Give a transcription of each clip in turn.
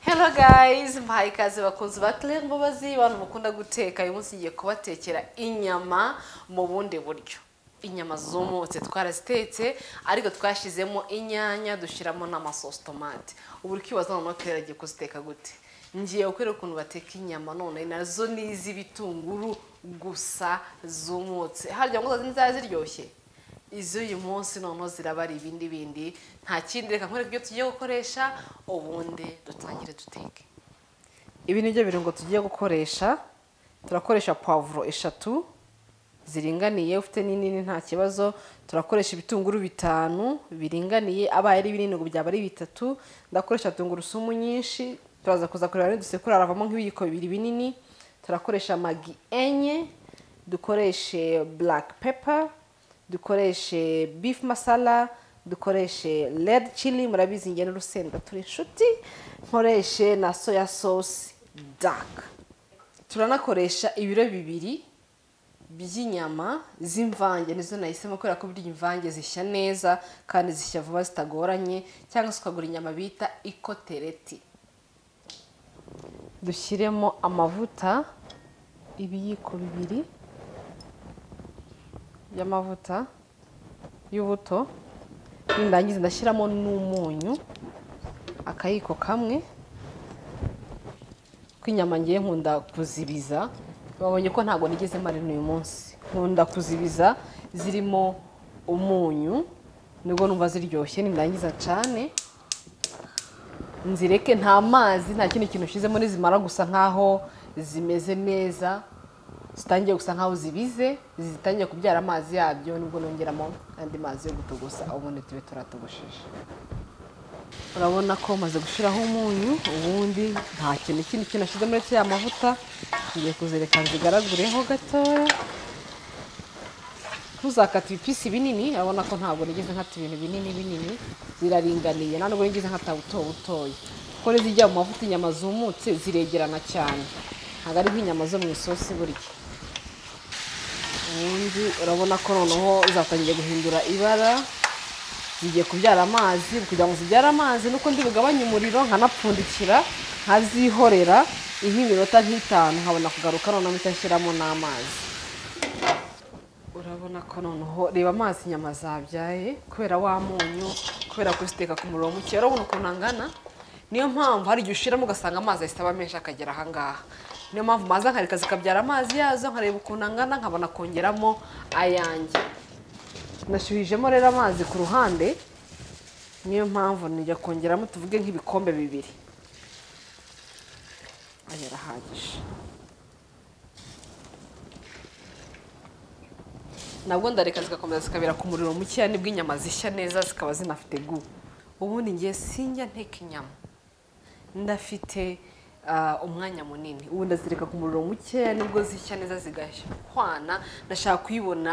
hello guys mbahaye ikaze bakunzi ba claire mbabazi abantu mukunda guteka uyu munsi ngiye kubatekera inyama mu bundi buryo inyama zumutse twarazitetse ariko twashyizemo inyanya dushyiramo n'amasosi tomate ubu uri kwibaza noneho claire agiye kuziteka gute ngiye gukora ukuntu bateka inyama none nazo ni iz'ibitunguru gusa zumutse harya ngo uzazi nizaba ziryoshye iz'uyu munsi noneho ziraba ari ibindi bindi nta kindi reka nkwereke ibyo tugiye gukoresha ubundi dutangire duteke ibi ni byo birungo tugiye gukoresha turakoresha pavuro eshatu ziringaniye ufite n'inini nta kibazo turakoresha ibitunguru bitanu biringaniye abaye ari binini ngo byaba ari bitatu ndakoresha tungurusumu nyinshi turaza kuza kureba nidusekura haravamo nk'ibiyiko bibiri binini turakoresha magi enye dukoreshe black pepper dukoreshe beef masala dukoreshe red chili murabizi njye n'urusenda turi inshuti nkoreshe na soya sauce dark turanakoresha ibiro bibiri by'inyama z'imvange nizo nahisemo kubera ko burya imvange zishya neza kandi zishya vuba zitagoranye cyangwa se ukagura inyama bita ikotereti dushyiremo amavuta ibiyiko bibiri y'amavuta y'ubuto nindangiza ndashyiramo n'umunyu akayiko kamwe ko inyama ngiye nkunda kuzibiza babonye ko ntabwo nigeze marina uyu munsi nkunda kuzibiza zirimo umunyu nibwo numva ziryoshye nindangiza cyane nzireke nta mazi nta kindi kintu ushyizemo nizimara gusa nkaho zimeze neza zitangiye gusa nkaho zibize zitangiye kubyara amazi yabyo nibwo nongeramo andi mazi yo gutogosa ubundi tube turatogosheje urabona ko maze gushyiraho umunyu ubundi nta kintu kindi kintu ashyizemo uretse ya mavuta ngiye kuzereka zigaragureho gatoya ntuzakate ibipisi binini urabona ko ntabwo nigeze nkata ibintu binini binini ziraringaniye ntabwo nigeze nkata buto butoya kuko n'izijya mu mavuta inyama zumutse ziregerana cyane ntabwo ari nk'inyama zo mu isosi burya ubundi urabona ko noneho zatangiye guhindura ibara zigiye kubyara amazi kugira ngo zibyare amazi nuko ndi bugabanye umuriro nkanapfundikira nkazihorera nk'iminota nk'itanu nkabona kugaruka noneho mpita nshyiramo n'amazi urabona ko noneho reba amazi inyama zabyaye kubera wa munyu kubera kuziteka ku muriro muke urabona ukuntu angana niyo mpamvu hari igihe ushyiramo ugasanga amazi ahita aba menshi akagera ahangaha niyo mpamvu maza nkareka zikabyara amazi yazo nkareba ukuntu angana nkabona kongeramo ayanjye nashyuhijemo rero amazi ku ruhande niyo mpamvu nijya kongeramo tuvuge nk'ibikombe bibiri aya arahagije nabwo ndareka zigakomeza zikabera ku muriro mukeya nibwo inyama zishya neza zikaba zinafite gu ubundi ngiye sinjya nteka inyama ndafite umwanya munini ubu ndazireka ku muriro mukeya nibwo zishya neza zigashwana ndashaka kuyibona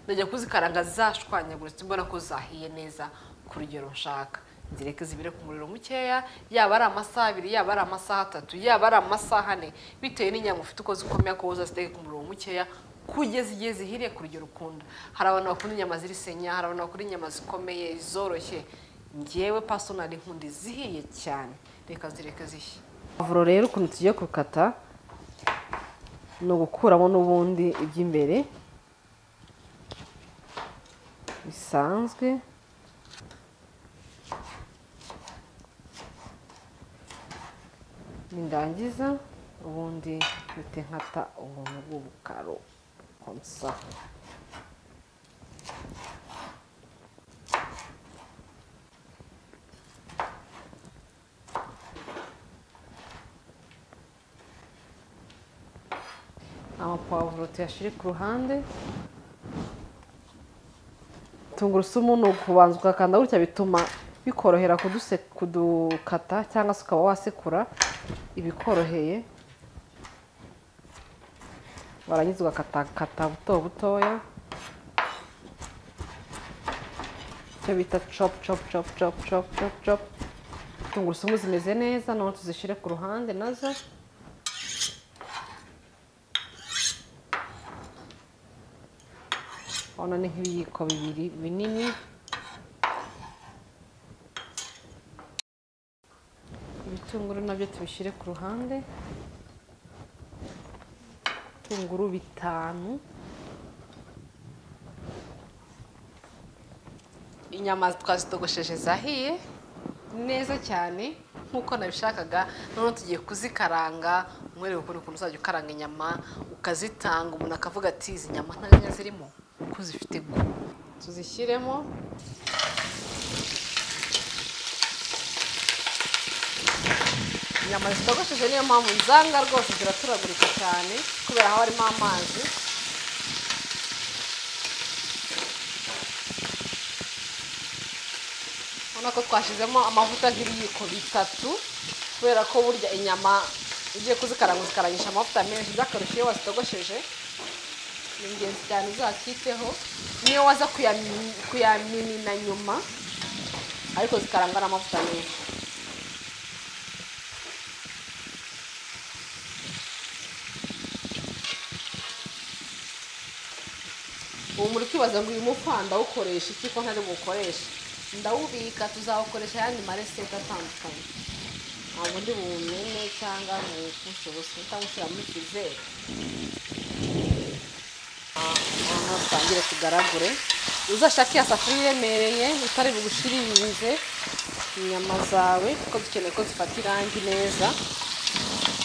ndajya kuzikaranga zashwanyaguritse mbona ko zahiye neza ku rugero nshaka nzireke zibire ku muriro mukeya yaba ari amasaha abiri yaba ari amasaha atatu yaba ari amasaha ane bitewe n'inyama ufite uko zikomeye ko uzaziteke ku muriro mukeya kugeza igihe zihiriye ku rugero ukunda hari abantu bakunda inyama ziri senya hari abantu bakunda inyama zikomeye zoroshye ngewe pasonari nkunda zihiye cyane reka zireke zishye pavuro rero ukuntu tugiye gukata ni ugukuramo n'ubundi iby'imbere bisanzwe nindangiza ubundi mpite nkata ubuntu bw'ubukaro komsa amapavuro tuyashyire ku ruhande tungurusumu ni ukubanza ugakanda gutya bituma bikorohera kudukata cyangwa se ukaba wasekura ibikoroheye warangiza ugakatakata buto butoya icyo bita copu copu copu copu copu copu copu tungurusumu zimeze neza noneho tuzishyire ku ruhande nazo urabona ni nk'ibiyiko bibiri binini ibitunguru nabyo tubishyire ku ruhande ibitunguru bitanu inyama twazitogosheje zahiye neza cyane nk'uko nabishakaga noneho tugiye kuzikaranga umwereka ukuntu ukuntu uzajya ukaranga inyama ukazitanga umuntu akavuga ati izi nyama nta nyanya zirimo kuko zifite gu tuzishyiremo inyama zitogosheje niyo mpamvu nzanga rwose ziraturagurika cyane kubera haba harimo amazi urabona ko twashyizemo amavuta nk'ibiyiko bitatu kubera ko burya inyama ugiye kuzikaranga uzikarangisha amavuta menshi by'akarusho iyo wazitogosheje ni ingenzi cyane uzakiteho niyo waza kuyamimina nyuma ariko zikarangwa n'amavuta menshi ubu muri kwibaza ngo uyu mufa ndawukoresha iki ko ntari buwukoreshe ndawubika tuzawukoresha ayandi maresete atandukanye ntabwo ndi buwumene cyangwa nkuwupfushe ubusa cyangwa ushyira muri fizere noneho twangire tugaragure uzashake ya safuriya iremereye utari bugushiririze inyama zawe kuko dukeneye ko zifata irangi neza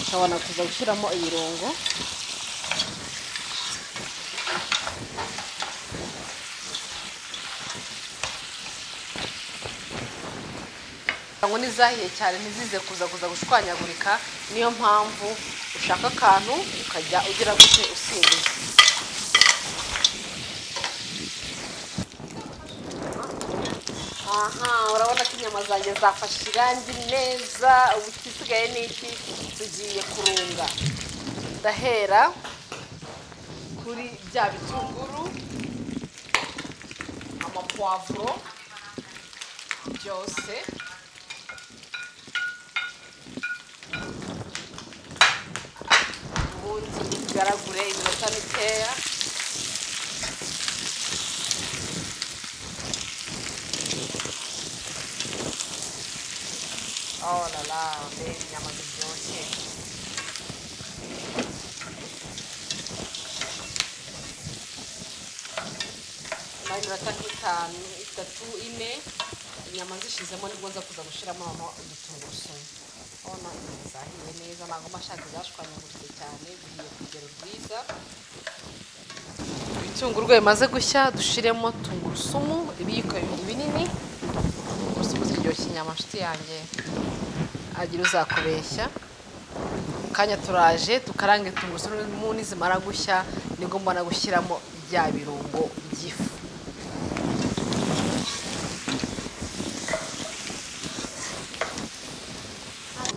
ukabona kuza gushyiramo ibirungo ngo n'izahiye cyane ntizize kuza kuza gushwanyagurika niyo mpamvu ushaka akantu ukajya ugira gute usimbuza aha urabona ko inyama zanjye zafashe irangi neza ubu ikisigaye ni iki tugiye kurunga ndahera kuri bya bitunguru amapwavuro byose ubundi bigaragure iminota mikeya oh la la mbe inyama ziryoshye nyuma y'iminota nk'itanu itatu ine inyama zishizemo nibwo nza kuza gushyiramo udutungurusumu urabona inyama zahiye neza ntabwo mashaka zashwanyaguritse cyane zihiye ku rugero rwiza ibitunguru bimaze gushya dushiremo tungurusumu ibiyiko bibiri binini tungurusumu ziryoshya inyama nshuti yanjye agira uzakubeshya mu kanya turaje tukarange tungurusumu nizimara gushya nibwo mbona gushyiramo bya birungo by'ifu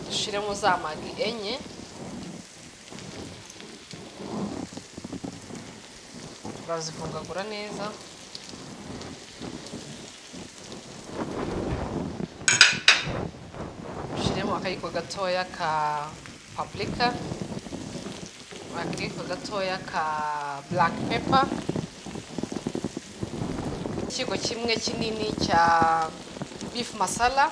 dushyiremo za magi enye turazivungagura neza dushyiremo akayiko gatoya ka papurika akayiko gatoya ka buraka pepa ikiyiko kimwe kinini cya bifu masala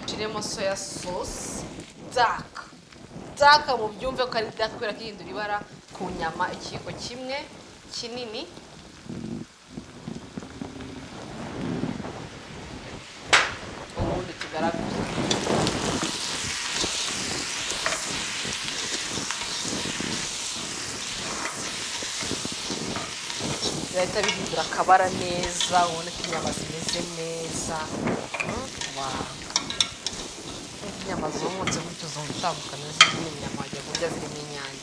turimo soya sosi daka daka mu byumve ko ari daka kubera ko ihindura ibara ku nyama ikiyiko kimwe kinini ubundi tugaragaza birahita bihindura akabara neza ubona ko inyama zimeze neza wawu inyama zumutse gutyo zumva utandukanye zirimo inyama wajya kurya zirimo inyanya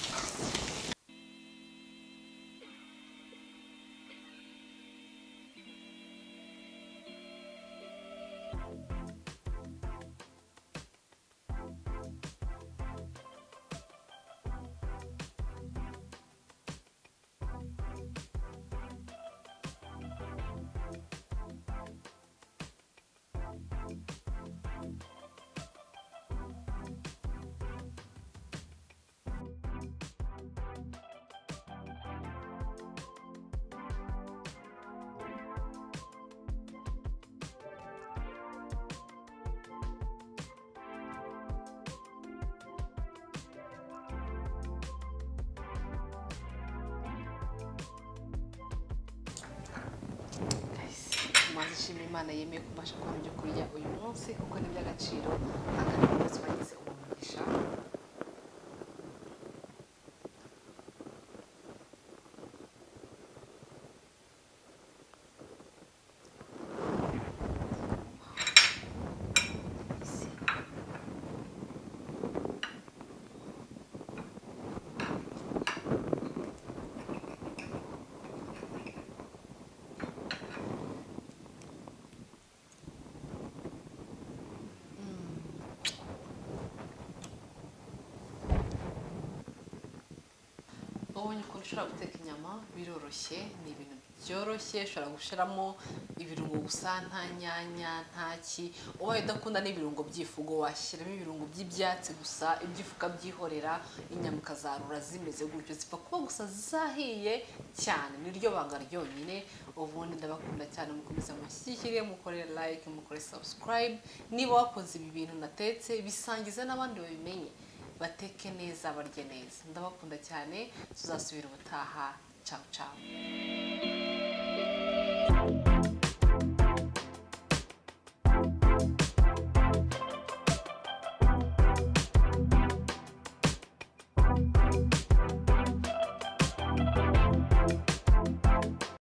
ndashima imana yemeye kubasha kubona ibyo kurya uyu munsi kuko ni iby'agaciro akandi umunsi wagize uwo mugisha ubonye ukuntu ushobora guteka inyama biroroshye ni ibintu byoroshye ushobora gushyiramo ibirungo gusa nta nyanya nta ki ubaye udakunda n'ibirungo by'ifugo washyiramo ibirungo by'ibyatsi gusa iby'ifu ukabyihorera inyama ukazarura zimeze gutyo zipfa kuba gusa zahiye cyane niryo banga ryonyine ubundi ndabakunda cyane mukomeza mushyigikire mukore like mukore subscribe niba wakoze ibi bintu natetse bisangize n'abandi babimenye bateke neza barye neza ndabakunda cyane tuzasubira ubutaha cawu cawu